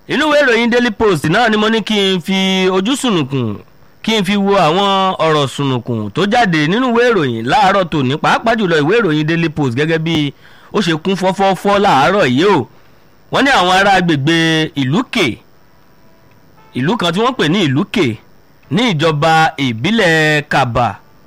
inú ìwé ìròyìn daily post náà ni mo ní kí n fi ojú sùnùkùn kí n fi wo àwọn ọ̀rọ̀ sùnùkùn tó jáde nínú ìwé ìròyìn láàárọ̀ tòní pàápàá jùlọ ìwé ìròyìn daily post gẹ́gẹ́ bí ó ṣe kún fọ́fọ́fọ́ láàárọ̀ yìí o wọ́n ní àwọn ará agbègbè ìlúkè ìlú kan tí wọ́n pè ní ìlúkè ní ìjọba ìbílẹ̀ kaba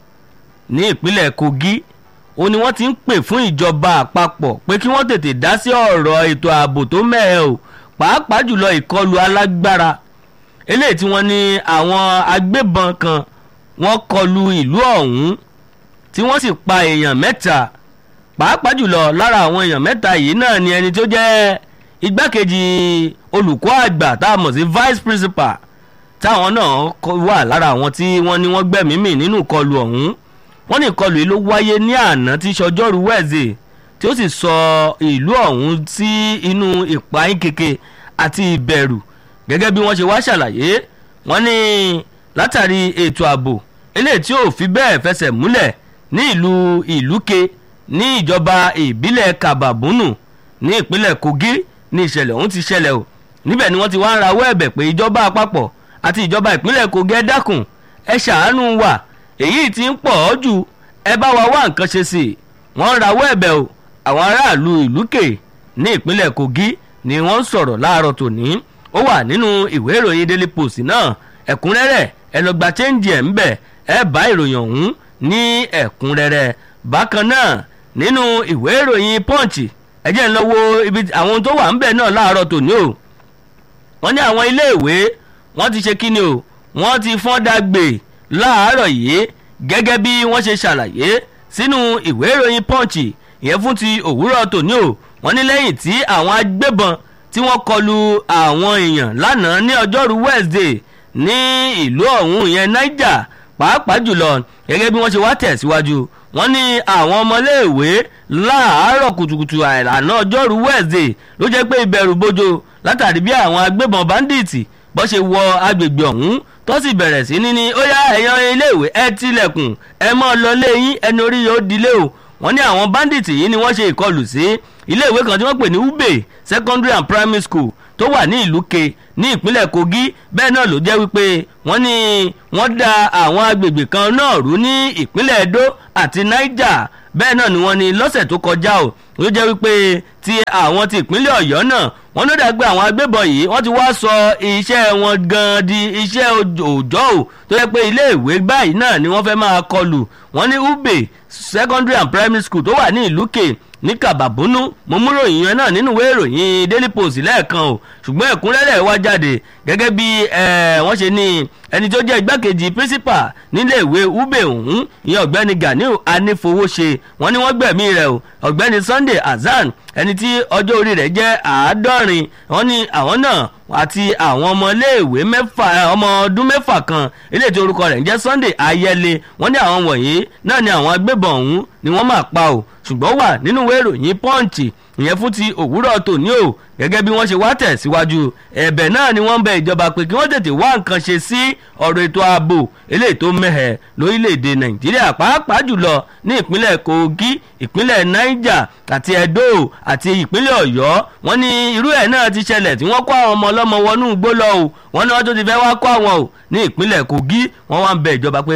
ní ìpínlẹ̀ kogi ó ní wọ́n ti ń pè fún ìjọba àpapọ̀ pé kí wọ́n tètè dá sí ọ̀rọ̀ ètò ààbò tó mẹ́ẹ̀ o pàápàá jùlọ ìkọlù alágbára eléyìí tí wọ́n ní àwọn agbébọn kan wọ́n kọlu ìlú ọ̀hún tí wọ́n sì pa èèyàn mẹ́ta pàápàá jùlọ lára àwọn èèyàn mẹ́ta yìí náà ni ẹni tó jẹ́ igbákejì olùkọ́ àgbà tá a mọ̀ sí vice principal táwọn náà wà lára àwọn tí wọ́n ní wọ́n gbẹ̀mí mì nínú ìkọlù ọ̀hún wọ́n ní ìkọlù yìí ló wáyé ní àná tí sọjọ́rú wẹ̀ẹ́sì tí ó sì sọ ìlú ọ̀hún sí inú ìpayín keke àti ìbẹ̀rù gẹ́gẹ́ bí wọ́n ṣe wá ṣàlàyé wọ́n ní látàrí ètò ààbò eléyìí tí ò fi bẹ́ẹ̀ fẹsẹ̀ múlẹ̀ ní ìlú ìlúke ní ìjọba ìbílẹ̀ kababunu ní ìpínlẹ̀ kogi ní ìṣẹ̀lẹ̀ ọ̀hún ti ṣẹlẹ̀ o níbẹ̀ ni wọ́n ti wá ń rawọ́ ẹ̀bẹ̀ pé ìjọba àpapọ̀ àti ìjọba ìpínlẹ̀ kogi ẹ dákun ẹ ṣàánú wa èyí tí ń pọ̀ ọ́ jù ẹ bá wa wá nǹkan ṣe sí i wọ́n ń rawọ́ ẹ̀bẹ̀ o àwọn aráàlú ìlúkè ní ìpínlẹ̀ kogi ni wọ́n ń sọ̀rọ̀ láàárọ̀ tòní ó wà nínú ìwé ìròyìn daily post náà ẹ̀kúnrẹ́rẹ́ ẹ lọ gba chẹ́ǹjì ẹ̀ ń bẹ̀ ẹ bá ìròyìn ọ̀hún ní ẹ̀kúnrẹ́rẹ́ bákan náà nínú ìwé ìròyìn punch ẹ jẹ́ ń lọ wo ibi àwọn tó wà ń bẹ̀ náà láàárọ̀ tòní o wọ́n ní àwọn iléèwé wọ́n ti ṣe kíni o wọ́n ti fọ́n dàgbé láàárọ̀ yìí gẹ́gẹ́ bí wọ́n ṣe ṣàlàyé sínú ìwé ìròyìn punch ìyẹn fún ti òwúrọ̀ tòní o wọ́n ní lẹ́yìn tí àwọn agbébọn tí wọ́n kọlu àwọn èèyàn lánàá ní ọjọ́rú wednesday ní ìlú ọ̀hún ìyẹn niger pàápàá jùlọ gẹ́gẹ́ bí wọ́n ṣe wá tẹ̀síwájú wọ́n ní àwọn ọmọléèwé láàárọ̀ kùtùkùtù àìlànà ọjọ́rú wednesday ló jẹ́ pé ìbẹ̀rù bojo látàrí bí àwọn agbébọn bandits bọ́ ṣe wọ agbègbè ọ̀hún tó sì bẹ̀rẹ̀ sí ní ní ó yá ẹ̀yàn iléèwé ẹ tilẹ̀kùn ẹ mọ́ lọ léyìn ẹni orí yóò dilé o wọ́n ní àwọn bandits yìí ni wọ́n ṣe ìkọlù sí iléèwé kan tí wọ́n pè ní ube secondary and primary school tó wà ní ìlú ke ní ìpínlẹ̀ kogi bẹ́ẹ̀ náà ló jẹ́ wípé wọ́n ní wọ́n da àwọn agbègbè kan náà rú ní ìpínlẹ̀ edo àti niger bẹ́ẹ̀ náà ni wọ́n ní lọ́sẹ̀ tó kọjá o ló jẹ́ wípé ti àwọn ti ìpínlẹ̀ ọ̀yọ́ náà wọ́n ló dàgbé àwọn agbébọn yìí wọ́n ti wá sọ iṣẹ́ wọn gan di iṣẹ́ òòjọ́ o tó yẹ pé iléèwé báyìí náà ni wọ́n fẹ́ máa kọlù wọ́n ní ube secondary and primary school tó wà ní ìlú ke ní kàbàbúnú mo mú ròyìn yẹn náà nínú ìwé ìròyìn daily post lẹ́ẹ̀kan o ṣùgbọ́n ẹ̀kúnrẹ́rẹ́ wá jáde gẹ́gẹ́ bí wọ́n ṣe ní ẹni tó jẹ́ igbákejì principal nílé ìwé ube ọ̀hún ìyẹn ọ̀gbẹ́ni ganiu anífowóṣe wọ́n ní wọ́n gbẹ̀mí rẹ̀ o ọ̀gbẹ́ni sunday hasan ẹni tí ọjọ́ orí rẹ̀ jẹ́ àádọ́rin wọ́n ní àwọn náà àti àwọn ọmọléèwé mẹ́fà ọmọ ọdún mẹ́fà kan ilé tí orúkọ rẹ̀ ń jẹ́ sunday ayẹlẹ wọ́n ní àwọn wọ̀nyí náà ni àwọn agbébọn ọ̀hún ni wọ́n máa pa o ṣùgbọ́n wà nínú ìwé ìròyìn pọ́ǹchì ìyẹn fún ti òwúrọ̀ tòní o gẹ́gẹ́ bí wọ́n ṣe wá tẹ̀síwájú ẹ̀bẹ̀ náà ni wọ́n ń bẹ ìjọba pé kí wọ́n tètè wá nǹkan ṣe sí ọ̀rọ̀ ètò ààbò eléyìí tó mẹ́hẹ̀ lórílẹ̀‐èdè nàìjíríà pàápàá jùlọ ní ìpínlẹ̀ kogi ìpínlẹ̀ niger àti edo àti ìpínlẹ̀ ọ̀yọ́ wọ́n ní irú ẹ̀ náà ti ṣẹlẹ̀ tí wọ́n kó àwọn ọmọ ọlọ́mọ wọnú igbó lọ o wọ́n ní wọ́n tó ti fẹ́ wá kó àwọn o ní ìpínlẹ̀ kogi wọ́n wá ń bẹ ìjọba pé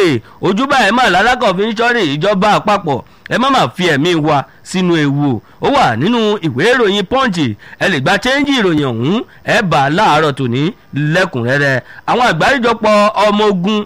ojúbà ẹ̀ máa lálákọ̀ fi ń ṣọ́rí ìjọba àpapọ̀ ẹ má má fi ẹ̀mí wa sínú ewu o ó wà nínú ìwé ìròyìn pọ́ǹchì ẹ lè gba chẹ́ńjì ìròyìn ọ̀hún ẹ bá a láàárọ̀ tòní lẹ́kùnrẹ́rẹ́ àwọn àgbáríjọpọ̀ ọmọ ogun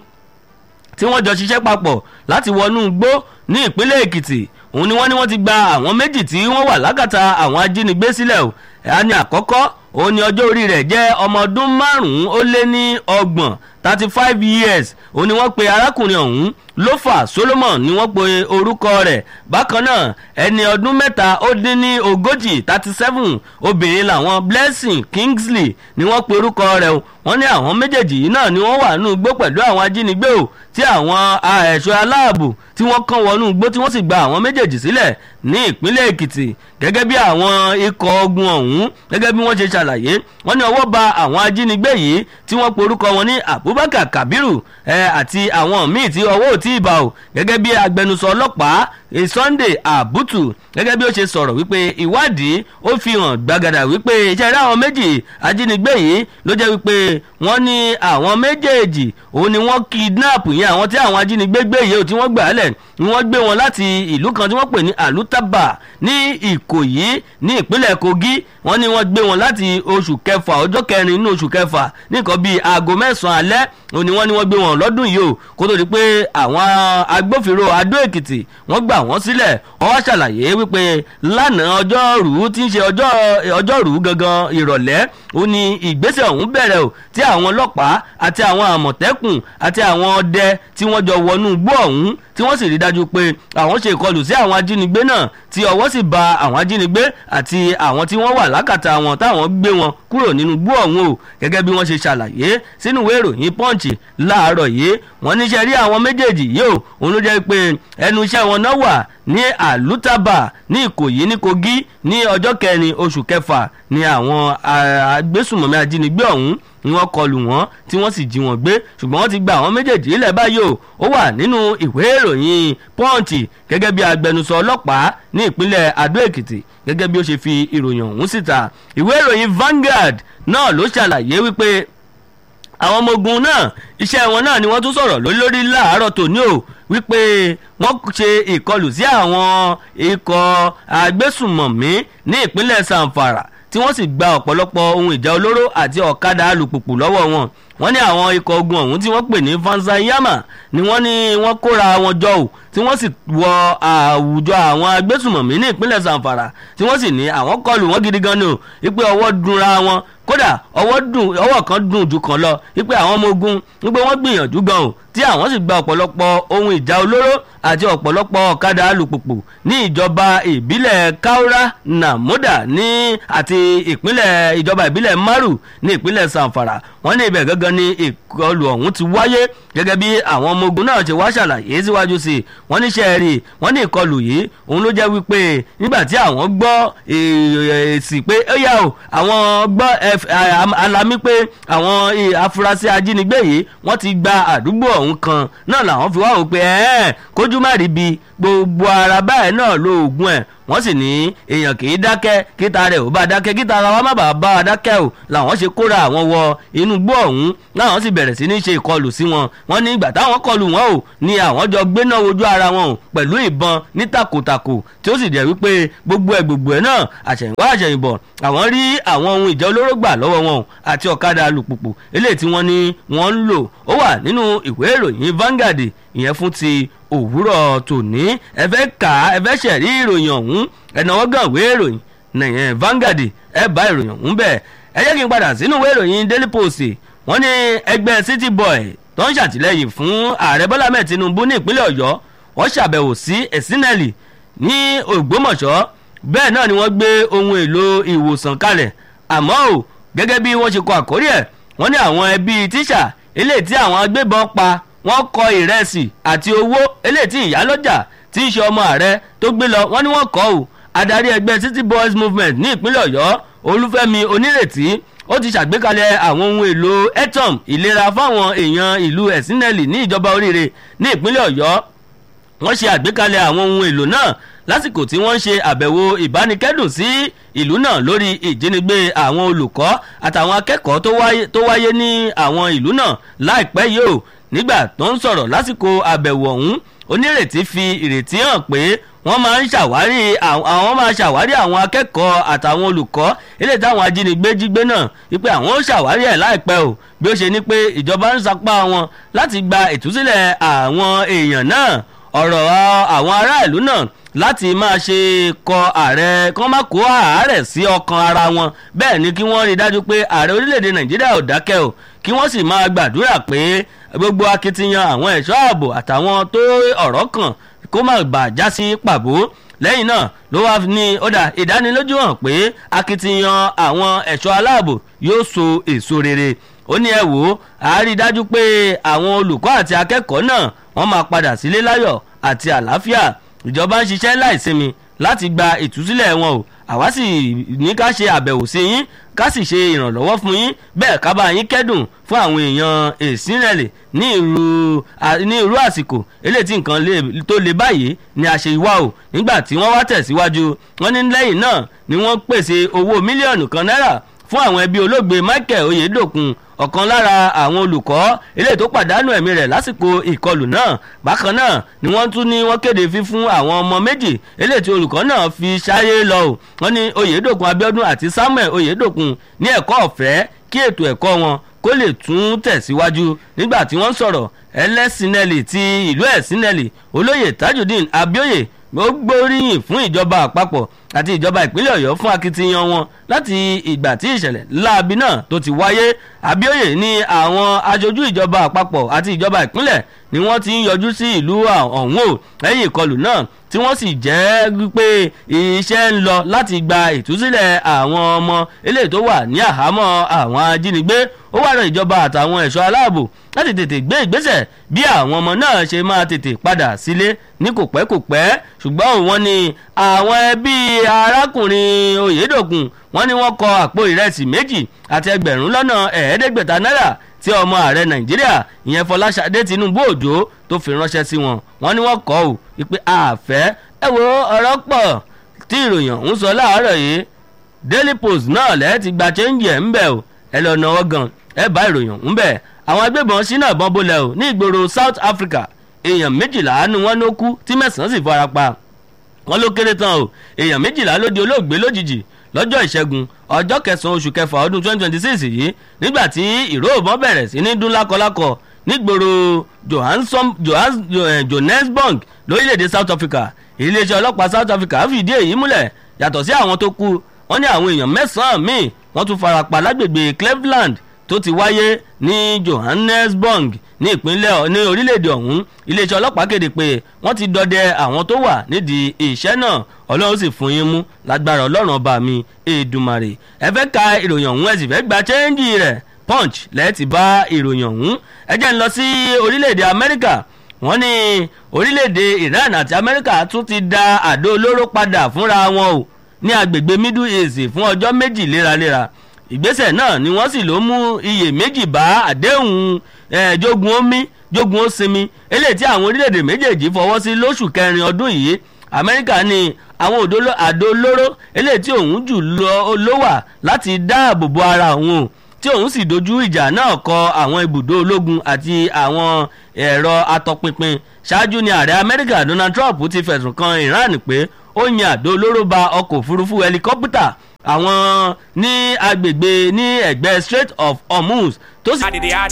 tí wọ́n jọ ṣiṣẹ́ papọ̀ láti wọnú igbó ní ìpínlẹ̀ èkìtì òun ni wọ́n ní wọ́n ti gba àwọn méjì tí wọ́n wà lákàtà àwọn ajínigbé sílẹ̀ o ẹ̀yà ni àkọ́kọ́ òun ni ọjọ́ orí rẹ̀ jẹ́ ọmọ ọdún márùn-ún ó lé ní ọgbọ̀n thirty five years òun ni wọ́n pe arákùnrin ọ̀hún lófà solomon ni wọ́n pe orúkọ rẹ̀ bákan náà ẹni ọdún mẹ́ta ó dín ní ogójì thirty seven obìnrin làwọn blessing kingsley ni wọ́n pe orúkọ rẹ̀ o wọ́n ní àwọn méjèèjì yìí náà ni wọ́n wà nínú igbó pẹ̀lú àwọn ajínigbé o tí àwọn ẹ̀ṣọ́ aláàbò tí wọ́n kàn wọnú igbó tí wọ́n sì gba àwọn méjèèjì sílẹ̀ ní ìpínlẹ̀ èkìtì gẹ́gẹ́ bí àwọn ikọ̀ ogun ọ̀hún gẹ́gẹ́ bí wọ́n ṣe ṣàlàyé wọ́n ní ọwọ́ ba àwọn ajínigbé yìí tí wọ́n pe orúkọ wọn ní abubakar kabiru àti àwọn míì tí ọwọ́ ò tí ì bá o gẹ́gẹ́ bí agbẹnusọ ọlọ́pàá Sunday Abutu gẹ́gẹ́ bí ó ṣe sọ̀rọ̀ wípé ìwádìí ó fi hàn gbàgàdà wípé iṣẹ́ rí àwọn méjì ajínigbé yìí ló jẹ́ wípé wọ́n ní àwọn méjèèjì òun ni wọ́n kidnap yẹn àwọn tí àwọn ajínigbé gbé yìí tí wọ́n gbà á lẹ̀ ni wọ́n gbé wọn láti ìlú kan tí wọ́n pè ní Alutaba ní Ìkòyí ní ìpínlẹ̀ Kogi wọ́n ní wọ́n gbé wọn láti oṣù kẹfà ọjọ́ kẹrin nínú oṣù kẹfà ní nǹkan bíi aago mẹ́sàn-án alẹ́ òun ni wọ́n ní wọ́n gbé wọn lọ́dún yìí o kó tó di pé àwọn agbófinró Adó Èkìtì wọ́n gbà wọ́n sílẹ̀ wọ́n wá ṣàlàyé wípé lánàá ọjọ́rú tí ń ṣe ọjọ́rú gangan ìrọ̀lẹ́ ó ní ìgbésẹ̀ ọ̀hún bẹ̀rẹ̀ o tí àwọn ọlọ́pàá àti àwọn àmọ̀tẹ́kùn àti àwọn ọdẹ tí wọ́n jọ wọnú igbó ọ̀hún tí wọ́n sì rí dájú pé àwọn ṣe ìkọlù sí àwọn ajínigbé náà tí ọwọ́ sì ba àwọn ajínigbé àti àwọn tí wọ́n wà lákàtà wọn táwọn gbé wọn kúrò nínú igbó ọ̀hún o gẹ́gẹ́ bí wọ́n ṣe ṣàlàyé sínú ìwé ìròyìn Punch láàárọ̀ yìí wọ́n níṣẹ́ rí àwọn méjèèjì yìí o òun ló jẹ́ pé ẹnu iṣẹ́ wọn náà wà ní àlùtàbà ní ìkòyí ní kogi ní ọjọ́ kẹrin oṣù kẹfà ní àwọn agbésùmọ̀mí ajínigbé ọ̀hún ni wọ́n kọlù wọ́n tí wọ́n sì jí wọn gbé ṣùgbọ́n wọ́n ti gba àwọn méjèèjì ilẹ̀ báyìí o ó wà nínú ìwé ìròyìn punch gẹ́gẹ́ bí agbẹnusọ ọlọ́pàá ní ìpínlẹ̀ adó èkìtì gẹ́gẹ́ bí ó ṣe fi ìròyìn ọ̀hún síta ìwé ìròyìn Vanguard náà ló ṣàlàyé wípé àwọn ọmọ ogun náà iṣẹ́ wọn náà ni wọ́n tún sọ̀rọ̀ lórí lórí láàárọ̀ tòní o wípé wọ́n ṣe ìkọlù sí àwọn ikọ̀ agbésùmọ̀mí ní ìpínlẹ̀ Zamfara tí wọ́n sì gba ọ̀pọ̀lọpọ̀ ohun ìjà olóró àti ọ̀kadà alùpùpù lọ́wọ́ wọn wọ́n ní àwọn ikọ̀ ogun ọ̀hún tí wọ́n pè ní Fansanyama ni wọ́n ní wọ́n kóra wọn jọ ò tí wọ́n sì wọ àwùjọ àwọn agbésùmọ̀mí ní ìpínlẹ̀ Zamfara tí wọ́n sì ní àwọn kọlù wọn gidi gan ni o wípé ọwọ́ dunra wọn kódà ọwọ́ dùn ọwọ́ kan dùn jù kan lọ wípé àwọn ọmọ ogun wípé wọ́n gbìyànjú gan o tí àwọn sì gba ọ̀pọ̀lọpọ̀ ohun ìjà olóró àti ọ̀pọ̀lọpọ̀ ọ̀kadà alùpùpù ní ìjọba ìbílẹ̀ Kaura Namoda ní àti ìpínlẹ̀ ìjọba ìbílẹ̀ Maru ní ìpínlẹ̀ Zamfara wọ́n ní ibẹ̀ gangan ni ìkọlù ọ̀hún ti wáyé gẹ́gẹ́ bí àwọn ọmọ ogun náà ṣe wá ṣàlàyé síwájú sí i wọ́n ní sẹ́ẹ̀rì wọ́n ní ìkọlù yìí òun ló jẹ́ wípé nígbà tí àwọn gbọ́ èsì pé ó yà ó àwọn gbọ́ alami pé àwọn afurasí ajínigbé yìí wọ́n ti gba àdúgbò ọ̀hún kan náà làwọn fi wá wò pé ẹ̀ẹ́n kójú má rí bi gbogbo ara báyìí náà lo oògùn ẹ̀ wọ́n sì ní èèyàn kì í dákẹ́ kíta rẹ̀ ò bá dákẹ́ kíta ara wa má bàa bá a dákẹ́ o làwọn ṣe kóra àwọn wọ inú igbó ọ̀hún láwọn sì bẹ̀rẹ̀ sí ní ṣe ìkọlù sí wọn wọ́n ní ìgbà táwọn kọlù wọn o ní àwọn jọ gbéná wojú ara wọn o pẹ̀lú ìbọn ní takòtakò tí ó sì jẹ́ wípé gbogbo ẹ̀ gbogbo ẹ̀ náà àṣẹ̀yìnwá àṣẹ̀yìnbọ̀ àwọn rí àwọn ohun ìjà olóró gbà lọ́wọ́ wọn àti ọ̀kadà alùpùpù eléyìí tí wọ́n ní wọ́n ń lò ó wà nínú ìwé ìròyìn Vanguard ìyẹn fún ti òwúrọ̀ tòní ẹ fẹ́ kà á ẹ fẹ́ ṣẹ̀rí ìròyìn ọ̀hún ẹ̀nàwó gan ìwé ìròyìn nìyẹn Vanguard ẹ bá ìròyìn ọ̀hún bẹ́ẹ̀ ẹ jẹ́ kí n padà sínú ìwé ìròyìn Daily Post wọ́n ní ẹgbẹ́ City Boy tó ń ṣàtìlẹ́yìn fún ààrẹ Bọ́lá mẹ́ẹ̀ Tinubu ní ìpínlẹ̀ Ọ̀yọ́ wọ́n ṣàbẹ̀wò sí Ẹ̀sìnẹ́lì ní Ògbómọ̀ṣọ́ bẹ́ẹ̀ náà ni wọ́n gbé ohun èlò ìwòsàn kalẹ̀ àmọ́ ò gẹ́gẹ́ bí wọ́n ṣe kọ àkórí ẹ̀ wọ́n ní àwọn ẹbí tíṣà eléyìí tí àwọn agbébọn pa wọ́n kọ ìrẹsì àti owó eléyìí tí ìyálọ́jà tí í ṣe ọmọ ààrẹ tó gbé lọ wọ́n ní wọ́n kọ́ ò adarí ẹgbẹ́ City Boys Movement ní ìpínlẹ̀ Ọ̀yọ́ Olúfẹ́mi Onírètí ó ti ṣàgbékalẹ̀ àwọn ohun èlò etom ìlera fáwọn èèyàn ìlú Ẹ̀sìnẹ́lì ní ìjọba oríire ní ìpínlẹ̀ Ọ̀yọ́ wọ́n ṣe àgbékalẹ̀ àwọn ohun èlò náà lásìkò tí wọ́n ń ṣe àbẹ̀wò ìbánikẹ́dùn sí ìlú náà lórí ìjínigbé àwọn olùkọ́ àtàwọn akẹ́kọ̀ọ́ tó wáyé ní àwọn ìlú náà láìpẹ́ yìí o nígbà tó ń sọ̀rọ̀ lásìkò àbẹ̀wò ọ̀hún onírètí fi ìrètí hàn pé wọ́n máa ń ṣàwárí àwọn máa ṣàwárí àwọn akẹ́kọ̀ọ́ àtàwọn olùkọ́ eléyìí táwọn ajínigbé jí gbé náà wípé àwọn ó ṣàwárí ẹ̀ láìpẹ́ o bí ó ṣe ní pé ìjọba ń sapá wọn láti gba ìtúsílẹ̀ àwọn èèyàn náà ọ̀rọ̀ àwọn aráàlú náà láti máa ṣe kọ ààrẹ kán má kó àárẹ̀ sí ọkàn ara wọn bẹ́ẹ̀ ni kí wọ́n rí i dájú pé ààrẹ orílẹ̀-èdè nàìjíríà ò dákẹ́ o kí wọ́n sì máa gbàdúrà pé gbogbo akitiyan àwọn ẹ̀ṣọ́ ààbò àtàwọn tó ọ̀rọ̀ kàn kó má bà já sí pàbó lẹ́yìn náà ló wá ní ọ̀dà ìdánilójú hàn pé akitiyan àwọn ẹ̀ṣọ́ aláàbò yóò so èso rere ó ní ẹ wò ó a rí i dájú pé àwọn olùkọ́ àti akẹ́kọ̀ọ́ náà wọ́n máa padà sílé láyọ̀ àti àlàáfíà ìjọba ń ṣiṣẹ́ láìsinmi láti gba ìtúsílẹ̀ wọn o àwa sì ní ká ṣe àbẹ̀wò sí yín ká sì ṣe ìrànlọ́wọ́ fún yín bẹ́ẹ̀ ká bá yín kẹ́dùn fún àwọn èèyàn èsìrẹ̀lẹ̀ ní irú ní irú àsìkò eléyìí tí nǹkan tó le báyìí ni a ṣe wá o nígbà tí wọ́n wá tẹ̀síwájú wọ́n ní lẹ́yìn náà ni wọ́n pèsè owó mílíọ̀nù kan náírà fún àwọn ẹbí olóògbé michael oyedokun ọ̀kan lára àwọn olùkọ́ eléyìí tó pàdánù ẹ̀mí rẹ̀ lásìkò ìkọlù náà bákan náà ni wọ́n tún ní wọ́n kéde fífún àwọn ọmọ méjì eléyìí tí olùkọ́ náà fi ṣáyé lọ o wọ́n ní oyedokun abiodun àti samuel oyedokun ní ẹ̀kọ́ ọ̀fẹ́ kí ètò ẹ̀kọ́ wọn kó lè tún tẹ̀síwájú nígbà tí wọ́n sọ̀rọ̀ ẹlẹ́sìnẹ́lì ti ìlú ẹ̀sìnẹ́lì olóyè tajudeen abioye ó gbóríyìn fún ìjọba àpapọ̀ àti ìjọba ìpínlẹ̀ ọ̀yọ́ fún akitiyan wọn láti ìgbà tí ìṣẹ̀lẹ̀ láabi náà tó ti wáyé abioye ní àwọn aṣojú ìjọba àpapọ̀ àti ìjọba ìpínlẹ̀ ni wọ́n ti ń yọjú sí ìlú ọ̀hún o lẹ́yìn ìkọlù náà tí wọ́n sì jẹ́ pé iṣẹ́ ń lọ láti gba ìtúsílẹ̀ àwọn ọmọ eléyìí tó wà ní àhámọ́ àwọn ajínigbé ó wà rán ìjọba àtàwọn ẹ̀ṣọ́ aláàbò láti tètè gbé ìgbésẹ̀ bí àwọn ọmọ náà ṣe máa tètè padà sílé ní kò pẹ́ kò pẹ́ ṣùgbọ́n wọ́n ní àwọn ẹbí arákùnrin oyèdòkun wọ́n ní wọ́n kọ àpò ìrẹsì méjì àti ẹgbẹ̀rún lọ́nà ẹ̀ẹ́dẹ́gbẹ̀ta náírà tí ọmọ ààrẹ nàìjíríà ìyẹn fọláṣadé tinubu òjò tó fi ránṣẹ́ sí wọn wọ́n ní wọ́n kọ́ ò wípé àfẹ́ ẹ wo ọ̀rọ̀ pọ̀ tí ìròyìn ọ̀hún sọ láàárọ̀ yìí daily post náà lẹ́ẹ̀ ti gba chẹ́ńjì ẹ̀ ń bẹ̀ o ẹ lọ náwó gan ẹ bá ìròyìn ọ̀hún bẹ̀ àwọn agbébọn sínú ìbọn bolẹ̀ o ní ìgboro south africa èèyàn méjìlá ni wọ́n ló kú tí mẹ́sàn-án sì fara pa wọ́n ló kéré tán o èèyàn méjìlá ló di olóògbé lójijì lọ́jọ́ ìṣẹ́gun ọjọ́ kẹsàn-án oṣù kẹfà ọdún twenty twenty six yìí nígbà tí ìró ìbọn bẹ̀rẹ̀ sí ní dún lákọlákọ nígboro johannesburg lórílẹ̀‐èdè south africa iléeṣẹ́ ọlọ́pàá south africa fìdí èyí múlẹ̀ yàtọ̀ sí àwọn tó kú wọ́n ní àwọn èèyàn mẹ́sàn-án míì wọ́n tún farapa lágbègbè cleveland tó ti wáyé ní johannesburg ní ìpínlẹ̀ ní orílẹ̀-èdè ọ̀hún iléeṣẹ́ ọlọ́pàá kéde pé wọ́n ti dọdẹ àwọn tó wà nídìí iṣẹ́ náà ọlọ́run sì fún yín mú lágbára ọlọ́run ọba mi èdùmàrè ẹ fẹ́ ka ìròyìn ọ̀hún ẹ sì fẹ́ gba chẹ́ńjì rẹ̀ punch lẹ́ẹ̀tì bá ìròyìn ọ̀hún ẹ jẹ́ ń lọ sí orílẹ̀-èdè amẹ́ríkà wọ́n ní orílẹ̀-èdè iran àti amẹ́ríkà tún ti da àdó olóró padà fúnra wọn o ní agbègbè middle east fún ọjọ́ méjì léraléra ìgbésẹ̀ náà ni wọ́n sì ló mú iye méjì bá àdéhùn jogun omi jogun ó sinmi eléyìí tí àwọn orílẹ̀-èdè méjèèjì fọwọ́ sí lóṣù kẹrin ọdún yìí amẹ́ríkà ní àwọn àdó olóró eléyìí tí òun jù lọ wà láti dáàbò bo ara òun o tí òun sì dojú ìjà náà kọ àwọn ibùdó ológun àti àwọn ẹ̀rọ atọpinpin ṣáájú ni ààrẹ amẹ́ríkà donald trump ti fẹ̀sùn kan iran pé ó yan àdó olóró ba ọkọ̀ òfurufú helicopter àwọn ní agbègbè ní ẹgbẹ́ strait of hormuz tó sì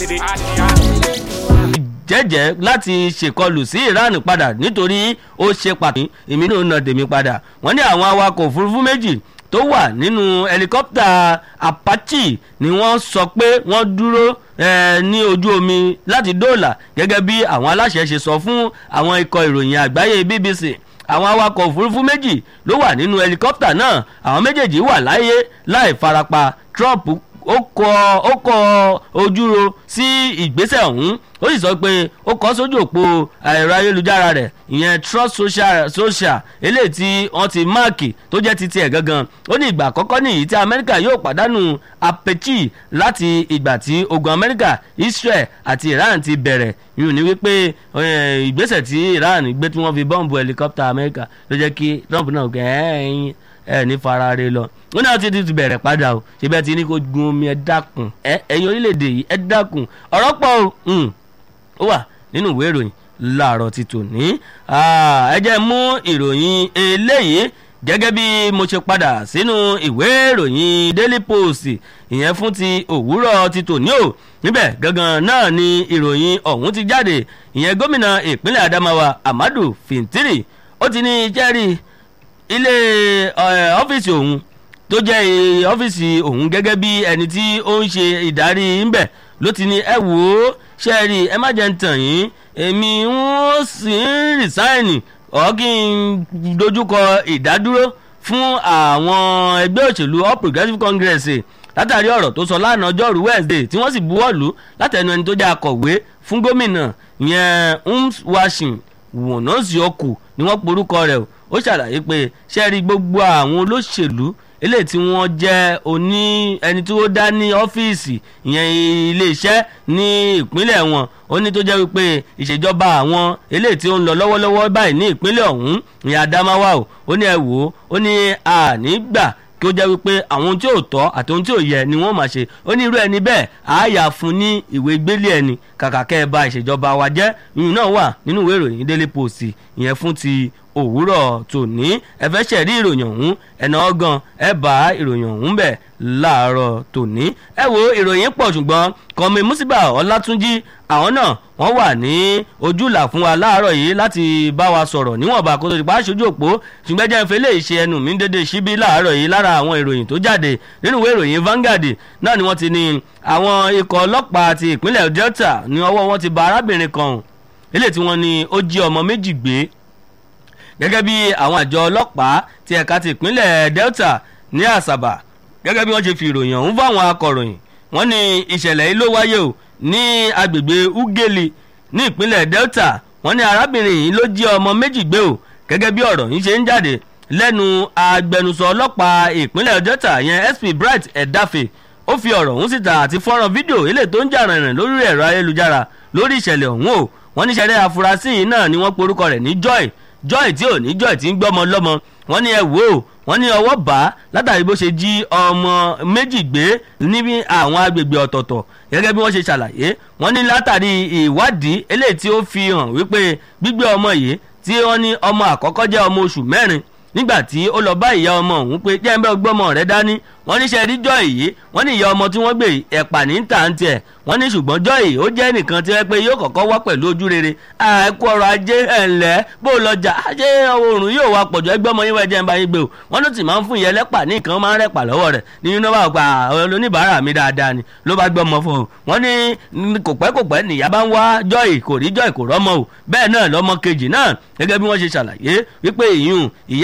jẹ́jẹ́ láti ṣèkọlù sí iran padà nítorí ó ṣe pàtó èmi náà nà tèmi padà wọ́n ní àwọn awakọ̀ òfurufú méjì tó wà nínú ẹlikọ́pítà apache ni wọ́n sọ pé wọ́n dúró ní ojú omi láti dóòlà gẹ́gẹ́ bí àwọn aláṣẹ ṣe sọ fún àwọn ikọ̀ ìròyìn àgbáyé bbc àwọn awakọ̀ òfurufú méjì ló wà nínú ẹlikọ́pítà náà àwọn méjèèjì wà láyé láì farapa trump ó kọ ó kọ ojúro sí ìgbésẹ̀ ọ̀hún ó sì sọ pé ó kọ́ sójú òpó ẹ̀rọ ayélujára rẹ̀ ìyẹn trust social social eléyìí tí wọ́n ti máàkì tó jẹ́ ti tiẹ̀ gangan ó ní ìgbà àkọ́kọ́ nìyí tí amẹ́ríkà yóò pàdánù apechi láti ìgbà tí ogun amẹ́ríkà israel àti iran ti bẹ̀rẹ̀ yìí ní wípé ìgbésẹ̀ tí iran gbé tí wọ́n fi bọ́ǹbù helicopter amẹ́ríkà ló jẹ́ kí trump náà kẹ́ ẹ̀yìn ẹ ní farare lọ wọn náà ti ti bẹ̀rẹ̀ padà o ṣe bẹ́ẹ̀ ti ní kó gun omi ẹ dákun ẹ ẹ̀yin orílẹ̀-èdè yìí ẹ dákun ọ̀rọ̀ pọ̀ o ó wà nínú ìwé ìròyìn láàárọ̀ ti tòní ẹ jẹ́ mú ìròyìn eléyìí gẹ́gẹ́ bí mo ṣe padà sínú ìwé ìròyìn daily post ìyẹn fún ti òwúrọ̀ ti tòní o níbẹ̀ gangan náà ni ìròyìn ọ̀hún ti jáde ìyẹn gómìnà ìpínlẹ̀ adamawa amadu fintiri ó ti ní jẹ́rìí ilé ọ́fíìsì òun tó jẹ́ ọ́fíìsì òun gẹ́gẹ́ bí ẹni tí ó ń ṣe ìdarí ńbẹ̀ ló ti ní ẹ wò ó ṣe é rí ẹ má jẹ́ ń tàn yín èmi ń sì ń rìsáìnì ọ̀ kí n dojúkọ ìdádúró fún àwọn ẹgbẹ́ òṣèlú all progressives congress látàrí ọ̀rọ̀ tó sọ lánàá ọjọ́rú wednesday tí wọ́n sì buwọ́ lù látẹnu ẹni tó jẹ́ akọ̀wé fún gómìnà yẹn ums washing wọ̀nọ́sì ọkù ni wọ́n porúkọ rẹ̀ ó ṣàlàyé pé ṣẹ́ẹ́rì gbogbo àwọn olóṣèlú eléyìí tí wọ́n jẹ́ oní ẹni tí ó dá ní ọ́fíìsì ìyẹn iléeṣẹ́ ní ìpínlẹ̀ wọn ó ní tó jẹ́ wípé ìṣèjọba àwọn eléyìí tí ó ń lọ lọ́wọ́lọ́wọ́ báyìí ní ìpínlẹ̀ ọ̀hún ìyẹn Adamawa o ó ní ẹ wò ó ó ní àní gbà kí ó jẹ́ wípé àwọn ohun tí ò tọ́ àti ohun tí ò yẹ ni wọ́n máa ṣe ó ní irú ẹni bẹ́ẹ̀ àáyà fún ní ìwé gbélé ẹni kàkà kẹ́ ẹ bà ìṣèjọba wa jẹ́ ìyún náà wà nínú ìwé ìròyìn Daily Post ìyẹn fún ti òwúrọ̀ tòní ẹ fẹ́ ṣẹ̀rí ìròyìn ọ̀hún ẹ̀nà ọ̀gàn ẹ bá ìròyìn ọ̀hún bẹ̀ láàárọ̀ tòní. ẹ wo ìròyìn pọ̀ ṣùgbọ́n kọ́mi Musiba Ọlátúnjí àwọn náà wọ́n wà ní ojúlà fún wa láàárọ̀ yìí láti bá wa sọ̀rọ̀ níwọ̀nba kó tó di pa aṣojú òpó ṣùgbọ́n jẹ́ ìfẹ́ lè ṣe ẹnu mi dédé síbí láàárọ̀ yìí lára àwọn ìròyìn tó jáde nínú ìwé ìròyìn Vanguard náà ni wọ́n ti ní àwọn ikọ̀ ọlọ́pàá ti ìpínlẹ̀ Delta ní ọwọ́ wọn ti ba arábìnrin kan eléyìí tí wọ́n ní ó jí ọmọ méjì gbé gẹ́gẹ́ bí àwọn àjọ ọlọ́pàá ti ẹ̀ka ti ìpínlẹ̀ Delta ní Àsàbà gẹ́gẹ́ bí wọ́n ṣe fi ìròyìn ọ̀hún fáwọn akọ̀ròyìn wọ́n ní ìṣẹ̀lẹ̀ yìí ló wáyé o ní agbègbè Ugeli ní ìpínlẹ̀ Delta wọ́n ní arábìnrin yìí ló jí ọmọ méjì gbé o gẹ́gẹ́ bí ọ̀rọ̀ yìí ṣe ń jáde lẹ́nu agbẹnusọ ọlọ́pàá ìpínlẹ̀ Delta yẹn SP Bright Edafe ó fi ọ̀rọ̀ ọ̀hún síta àti fọ́nrán fídíò eléyìí tó ń jà rìnrìn lórí ẹ̀rọ ayélujára lórí ìṣẹ̀lẹ̀ ọ̀hún o wọ́n ní ṣẹlẹ̀ afurasí yìí náà ni wọ́n porúkọ rẹ̀ ní Joy Joy tí ò ní Joy tí ń gbọ́mọ lọ́mọ wọ́n ní ẹ wò ó wọ́n ní ọwọ́ bá látàrí bó ṣe jí ọmọ méjì gbé níbi àwọn agbègbè ọ̀tọ̀ọ̀tọ̀ gẹ́gẹ́ bí wọ́n ṣe ṣàlàyé wọ́n ní látàrí ìwádìí eléyìí tí ó fi hàn wípé gbígbé ọmọ yìí tí wọ́n ní ọmọ àkọ́kọ́ jẹ́ ọmọ oṣù mẹ́rin nígbà tí ó lọ bá ìyá ọmọ òun pé jẹ́ ń bẹ́ gbọ́mọ rẹ dání wọ́n ní sẹ́ẹ̀rí Joy yìí wọ́n ní ìyá ọmọ tí wọ́n gbé ẹ̀pà ní tàǹtì ẹ̀ wọ́n ní ṣùgbọ́n Joy ó jẹ́ nìkan tí wọ́n pé yóò kọ́kọ́ wá pẹ̀lú ojú rere àìkú ọrọ̀ ajé ẹ̀ǹlẹ́ bó lọ́jà ajé oòrùn yóò wá pọ̀jù ẹgbẹ́ ọmọ yín wá jẹ́ ń bá yín gbé o wọ́n ló sì máa ń fún ìyẹn lẹ́pà ní nǹkan máa ń rẹ̀pà lọ́wọ́ rẹ̀ nínú náà wà pa oníbàárà mi dáadáa ni ló bá gbé ọmọ fún un wọ́n ní kò pẹ́ kò pẹ́ nìyá bá ń wá Joy kò rí Joy kò rọ́mọ o bẹ́ẹ̀ náà lọ́mọ kejì náà gẹ́gẹ́ bí wọ́n ṣe ṣàlàyé wípé ìyún ìyá